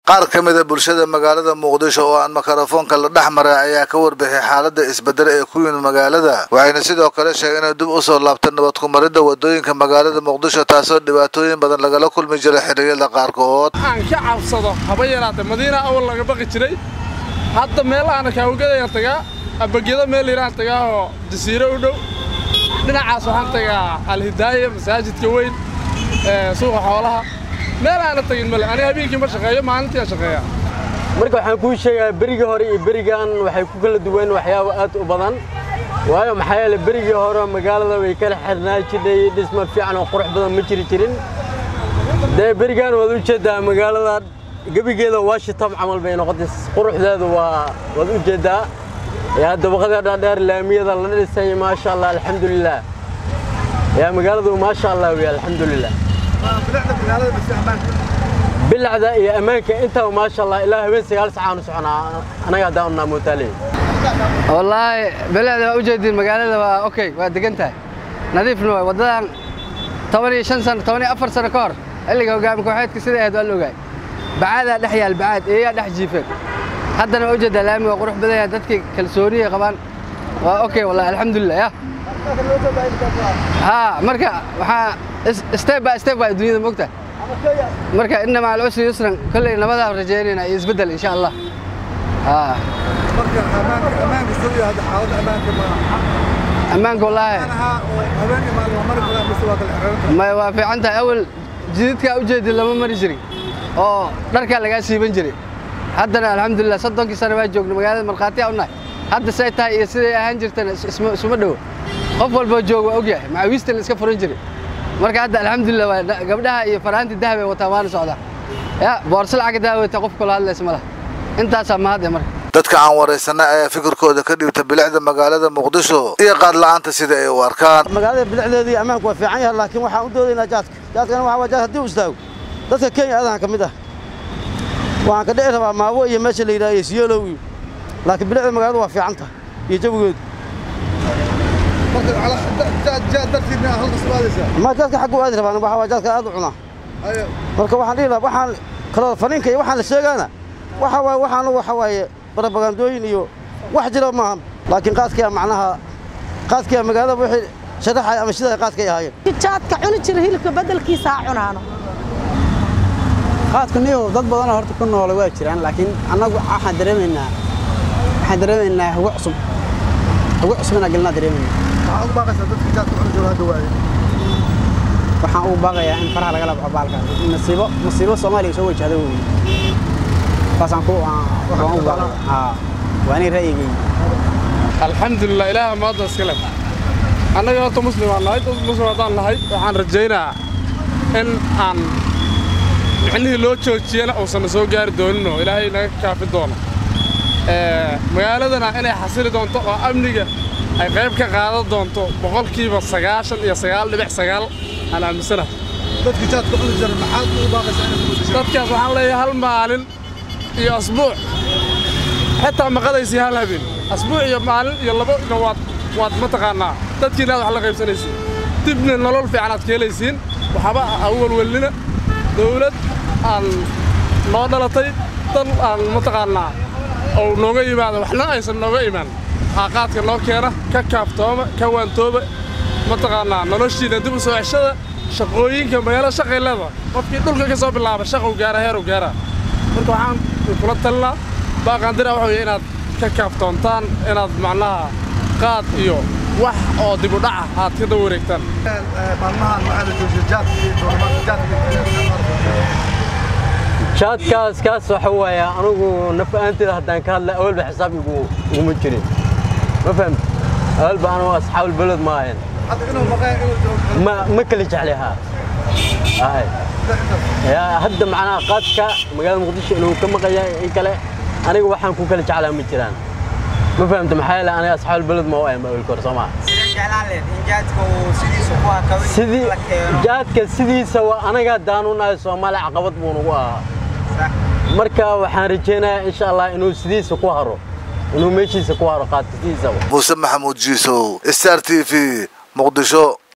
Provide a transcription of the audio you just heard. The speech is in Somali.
qaar ka mida bulshada magaalada muqdisho oo aan mikrofoonka la dhex maray ayaa ka warbixiyay xaalada isbedel ee ku yimid magaalada waxayna sidoo kale sheegeen inay dib usoo laabta nabad kumaridda wadooyinka magaalada muqdisho taasoo dhibaatooyin badan lagala kulmi jiray xilliyada qaarkood aan ka cabsado haba yaraatee madiina awal laga baqi jiray hadda meel aana kaawgadayaan tagaa abageda meel yaraan tagaa oo jasiiro u dhow dhinacaas waxaan tagaa alhidaaya masaajidka weyn suuqa xoolaha meel aana tagin male aniga habeenkii ma shaqeeyo maalintii aan shaqeeyaa marka waxaan kuu sheegaa berigii hore iyo berigan waxay ku kala duwan waxyaabo aad u badan waayo maxaa yeele berigii hore magaalada way kala xirnaa jirnay dhisma fiican oo qurux badan ma jiri jirin dee berigan waad u jeeddaa magaalada gebigeeda washington camal bay noqotay quruxdeedu waa waad u jeeddaa yaa dabaqada dhaadheer laamiyada la dhisay maasha allah alxamdulilah yaa magaaladu maasha allah wey alxamdulilah bilacda iyo ammaanka intaba maasha allah ilaa habeen sagaal sacaanu soconaa anaga haddaan unaa mootaale wallaahi bilicda waa u jeedin magaalada waa okay waa degan tahay nadiifna waay waddadan toban iyo shan sano toban iyo afar sano ka hor xilliga hogaami kooxeedka sida ahayd waa la ogaay bacaadaa dhex yaal bacaad eeyaa dhex jiifeen haddana waa u jeedaa laami waa qurux badan yahay dadkii kalsooniya qabaan waa okay wallahi alxamdulilah ya haa marka waxaa step by step waa dunyada mogta marka inna maca alcusri yusran kolley nabadaa rajaynayna iyo isbeddel insha allah haa marka ammaanka ammaanka sidii hadda xaaladda ammaanka ma ammaanka wallaahi habeenkii maalin waa mari karaa mise waa kala xiranta may waa fiican tahay awal jididkaa u jeedin lama mari jirin oo dharkaa lagaa siiban jiray haddana alxamdulilah soddonkii sano waa joogna magaalada markhaatiyaa u nahay hadda say tahay iyo siday ahaan jirtana isuma dhowo qof walboo jooga waa ogyahay macawiista la iska furan jiray marka hadda alxamdulilah waa gabdhaha iyo faraanti dahab ay wataan waana socdaa ya boorso lacagga dahab wata qof kula hadlaysa ma laha intaasaa mahadde marka dadka aan waraysanay ayaa fikirkooda ka dhiibta bilicda magaalada muqdisho iyo qaad la'aanta sida ay u arkaan magaalada bilicdeedu iyo ammaanku waa fiican yahay laakiin waxaan u doodaynaa jaadka jaadkana waxa waa jaad haddii uu istaago dadka kenya adahan ka mid ah waxaan ka dhici rabaa maawo iyo meesha la yidhaha iyo siyeelow iyo laakiin bilicda magaaladu waa fiican tahay iyo jawigeedu marka jaad jaad dartiidna halka sugaadaysaa ma jaadka xaggu aadi rabaan waxa waa jaadka aad u cunaa ayo marka waxaan dhihi lahaa waxaan kaloo faniinka iyo waxaan la sheegaana waxa waaye waxaanu waxa waaye barabagandooyin iyo wax jira maaha laakiin qaadkiyaa macnaha qaadkiyaa magaalada wixii sharaxaya ama shidaa qaadkay ahaayeen jaadka cuni jira hilibka beddelkiisa ha cunaano qaadku niyow dad badanoo horta ku noole waa jiraan laakiin annagu waxaan dareemaynaa waxaan dareemaynaa hago cusub hago cusub inaa gelnaa dareemaynaa waxaad ugu baaqaysaa dadka jaadka cuni jiro hadda waaye waxaan ugu baaqayaa in faraha lagala baxo baalkaas masiibo masiibo soomaaliya soo wajahda weeye saasaan ku waxaan ugu baaqaya haa waa aniga ra'yigayga alxamdulilah ilaaha maadda iska leh annaga horta muslim aan nahay dad muslim haddaan nahay waxaan rajaynaa in aan micnihii loo joojiyana uusanna soo gaari doonin oo ilaahay naga kaafi doono magaaladana inay xasili doonto oo amniga ay qayb ka qaadan doonto boqolkiiba sagaashan iyo sagaal dhibic sagaal aan aaminsanahay dadka jaadka cuni jira maxaad ugu baaqaysaa inay ku bedeshaan dadkaas waxaan leeyahay hal maalin iyo asbuuc xitaa maqadaysii hal habeen asbuuc iyo maalin iyo labo ina waad waad mataqaannaa dadkiina aad wax la qaybsanaysiin dibna nolol fiican aad ka helaysiin waxba ha u welwelnina dawlad aan noo dhalatay dal aan mataqaannaa ou nooga yimaado waxna aysan nooga imaan qaadka noo keena ka kaaftooma ka waantooba mataqaannaa noloshiina dib u soo ceshada shaqooyinka magaalo shaqay leeda qofkii dhulka ka soo bilaaba shaqou gaara heerow gaara marka waxaan kula talinaa baaqaandira waxa weeye inaad ka kaaftoontaan inaad macnaha qaad iyo wax oo dib u dhaca aad ka daba wareegtaan maalmahan waxaa la joojiyay jaadka iyo dooramaadka jaadka jaadkaas kaas waxa waaye anugu naf ahaanteeda haddaan ka hadla awalba xisaab igu iguma jirin ma fahamti awalba anu asxaabul beled ma ahayn hadda inuu maqaya inuu joogo ma ma kala jeclahaa ahay yaa hadda macnaha qaadka magaalada muqdisho inuu ka maqaya in kale aniga waxaan ku kala jeclaa ma jiraan ma fahamta maxaa yeele aniga asxaabul beled ma u ahayn awalka hore soo maa sidii jaadka sidiisa waa anaga haddaan u nahay soomaali caqabad buu nagu ahaa marka waxaan rajaynayaa insha allah inuu sidiisa ku haro inuu meeshiisa ku haro qaadka sidiisaba muuse maxamuud jiisow star t v muqdisho